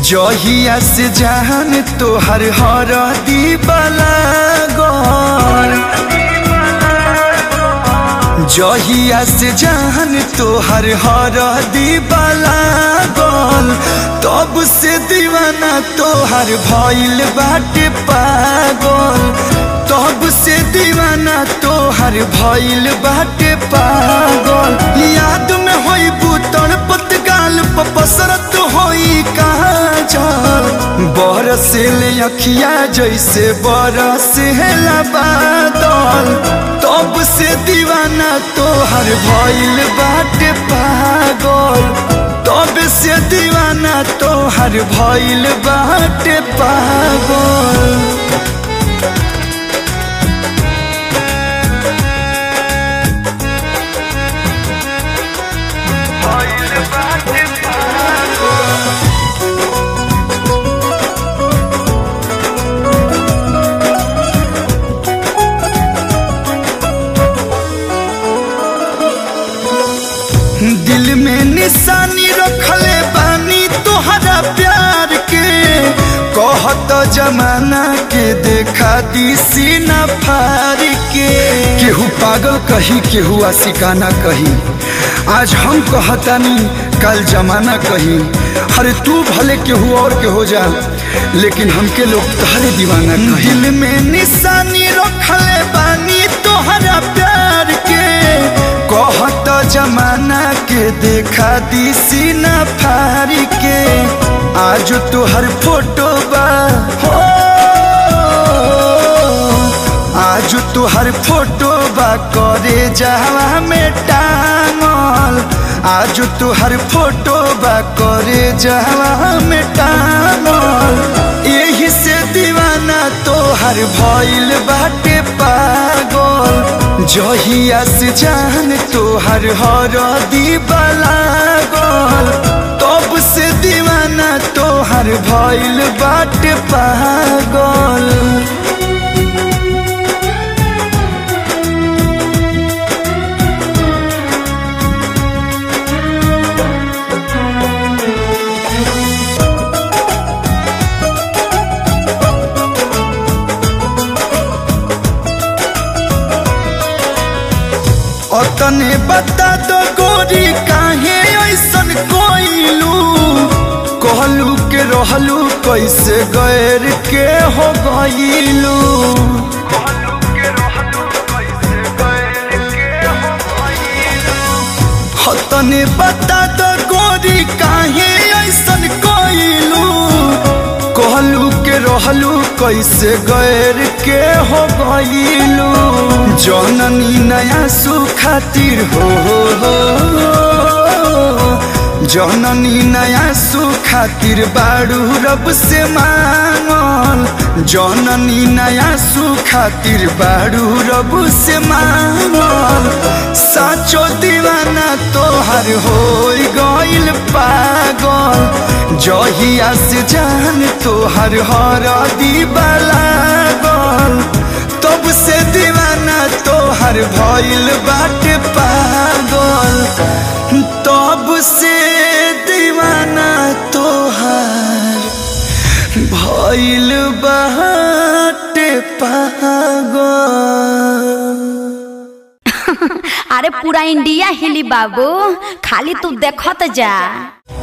जहिया से जहान तोहर हर दीवाला गौर जहिया से जहान तोहर हर दीवाला गौल तब से दीवाना तोहर भइल बाटे पागल तब से दीवाना तोहर भइल बाटे पागल याद में होई बुतड़ पतगाल पसरत होई कहाँ जाल बरसिल अखिया जैसे बरसिल बादल तब से दीवाना तोहर भइल बाटे पागल तब से दीवाना तोहर भइल बाटे पागल दिल में निशानी रखले बानी तोहरा प्यार के कहत जमाना के देखा दी सीना फार के केहू पागल कही केहू आशिकाना कही आज हम कहतानी कल जमाना कही अरे तू भले केहू और के हो जा लेकिन हमके लोग तहरे दीवाना कही दिल में निशानी रखले बानी तोहरा प्यार के कहत जमाना के देखा दी सीना फारी के आज तोहर फोटो बा हो आज तोहर फोटो बा करे जावा में टांगल आज तोहर फोटो बा करे जावा में टांगल यही से दीवाना तोहर भइल बाटे पागल जहिया से जान तोहर हर दीवाला गल तब से दीवाना तोहर भइल बाटे पागल अतने बता दो गोरी काहे ऐसन कोइलू कहलू के रहलू कैसे गैर के हो गईलू तने बता दो गोरी काहे ऐसन कोइलू कहलू के रहलू कैसे गैर के हो गईलू जननी नया सुखातिर हो, हो, हो जननी नया सुखातिर बाड़ू रब से मांगल जननी नया सुखातिर बाड़ू रब से मांगल साचो दीवाना तोहर हो गइल पागल जहिया से जान तोहर हर दीवाला गल तब से दीवाना तोहर भइल बाटे पागल तब से दीवाना तोहर भइल बाटे पागल अरे पूरा इंडिया हिली बाबू खाली तू देखत जा